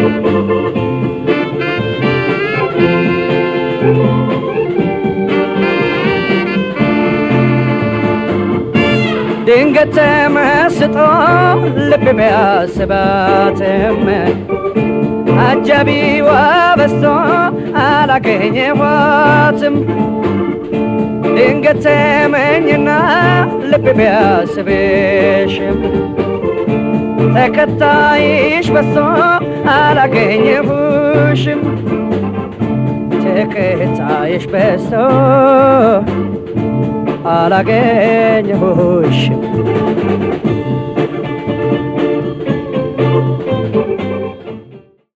ድንገት ተመስጦ ልብ ቢያስባትም አጃቢዋ በስቶ አላገኘኋትም። ድንገት ተመኝና ልብ ቢያስብሽም ተከታይሽ በስቶ አላገኘሁሽም። ተከታይሽ በስቶ አላገኘሁሽም።